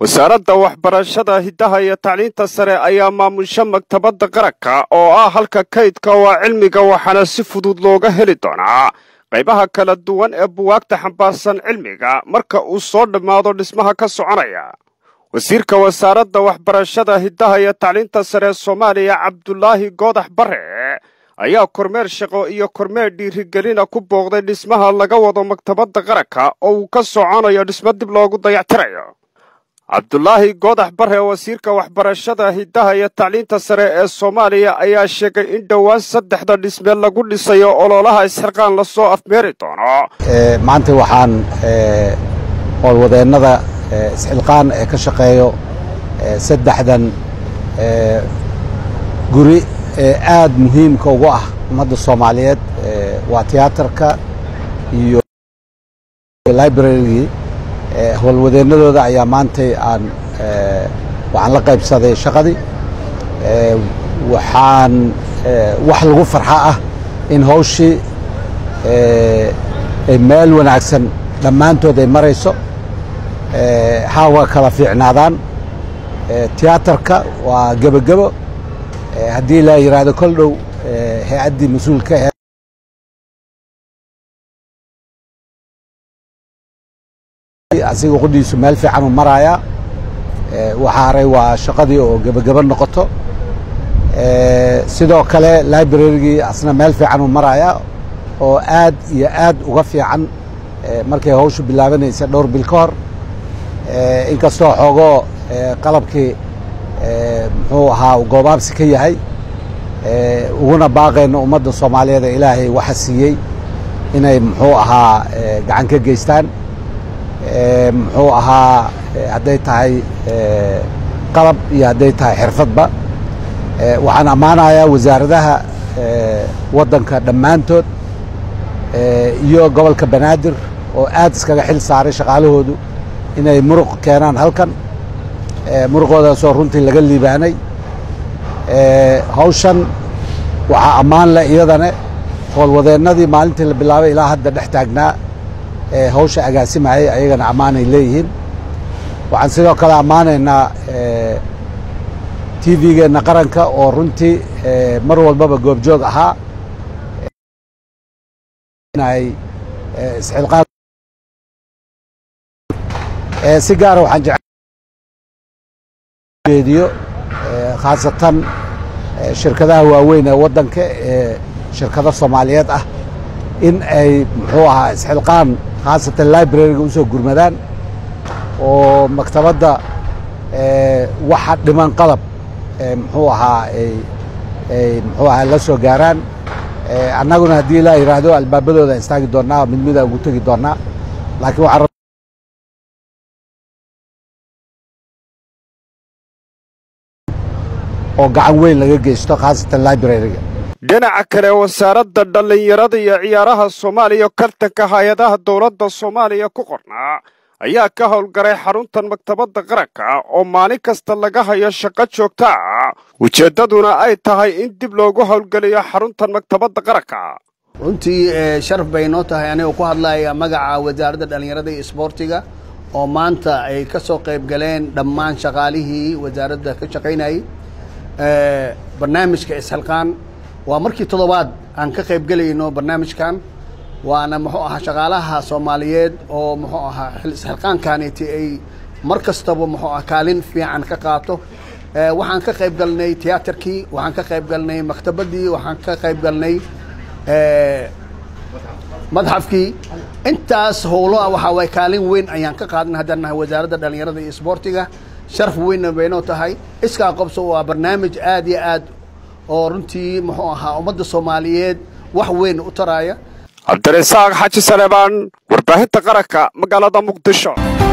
wasaaradda waxbarashada hiddaha iyo tacliinta sare ayaa maamusha maktabadda qaranka oo ah halka kaydka waa cilmiga waxaana si fudud looga heli doonaa qaybaha kala duwan ee buwaagta xambaarsan cilmiga marka uu soo dhammaado dhismaha ka soconaya wasiirka wasaaradda waxbarashada hiddaha iyo tacliinta sare soomaaliya cabdulaahi goodax bare ayaa kormeer shaqo iyo kormeer dhiirigelina ku booqday dhismaha laga wado maktabadda qaranka oo uu ka soconayo dhismo dib loogu dayactirayo cabdulaahi goodax bare wasiirka waxbarashada hiddaha iyo tacliinta sare ee soomaaliya ayaa sheegay in dhowaan saddexda dhisme lagu dhisayo ololaha isxirqaan lasoo afmeeri doono maanta waxaan howlwadeennada isxilqaan ee ka shaqeeyo saddexdan guri ee aad muhiimka ugu ah ummadda soomaaliyeed waa tiyaatarka iyo librarygii howlwadeennadooda ayaa maantay aan waxaan la qaybsaday shaqadii waxaan wax lagu farxa ah in hawshii ay meel wanaagsan dhammaantood ay marayso hawa kala fiicnaadaan tiyaatarka waa gebogebo haddii la yidhaahdo kol dhow hay-addii mas-uulka ahe asiga qudhiisu meel fiican u maraayaa waxaa haray waa shaqadii oo gebogebo noqoto sidoo kale librarygii asna meel fiican u maraayaa oo aad iyo aad uga fiican markay hawshu bilaabanaysa dhowr bil ka hor inkastoo xoogoo qalabkii muxuu ahaa goobaabsi ka yahay uguna baaqayno ummadda soomaaliyeed ee ilaahay waxa siiyey inay muxuu ahaa gacan ka geystaan muxuu ahaa hadday tahay qalab iyo hadday tahay xirfadba waxaan ammaanayaa wasaaradaha waddanka dhammaantood iyo gobolka banaadir oo aad iskaga xil saaray shaqaalahoodu inay muruq keenaan halkan muruqoodaasoo runtii laga liibaanay hawshan waxaa ammaan leh iyadane howlwadeennadii maalintii la bilaabay ilaa hadda dhex taagnaa ee hawsha agaasimayay ayagana ammaanay leeyihiin waxaan sidoo kale ammaanaynaa t v-geenna qaranka oo runtii mar walbaba goobjoog ahaa isxilqaan si gaara waxaan jeediyo khaasatan shirkadaha waaweyn ee waddanka ee shirkado soomaaliyeed ah in ay muxuu ahaa isxilqaan khaasatan libraryga u soo gurmadaan oo maktabadda waxa dhiman qalab muxuu ahaa ay muxuu ahaa la soo gaaraan annaguna haddii la yidhaahdo albaabadooda istaagi doonnaa mid mida ugu tegi doonnaa laakiin waxaan oo gacan weyn laga geysto khaasatan libraryga dhinaca kale wasaaradda dhallinyarada iyo ciyaaraha soomaaliya kartanka hay-adaha dowladda soomaaliya ku qornaa ayaa ka howlgaray xaruntan maktabadda qaranka oo maalin kasta laga hayo shaqo joogta ah ujeeddaduna ay tahay in dib loogu howlgeliyo xaruntan maktabadda qaranka runtii sharaf bay noo tahay anigoo ku hadlaya magaca wasaaradda dhallinyarada iyo isboortiga oo maanta ay ka soo qayb galeen dhammaan shaqaalihii wasaaradda ka shaqaynayay barnaamijka isxilqaan waa markii toddobaad aan ka qayb gelayno barnaamijkan waana muxuu ahaa shaqaalaha soomaaliyeed oo muxuu ahaa isxilqaankaaniti ay mar kastaba muxuu ah kaalin fiican ka qaato waxaan ka qayb galnay tiyaatarkii waxaan ka qayb galnay maktabaddii waxaan ka qayb galnay madxafkii intaas howloa waxaa waay kaalin weyn ayaan ka qaadanay haddaan nahay wasaaradda dhallinyarada iyo isboortiga sharaf weynna baynoo tahay iskaa qobso waa barnaamij aad iyo aad oo runtii muxuu ahaa ummadda soomaaliyeed wax weyn u taraaya cabdirasaaq xaji saleebaan warbaahinta qaranka magaalada muqdisho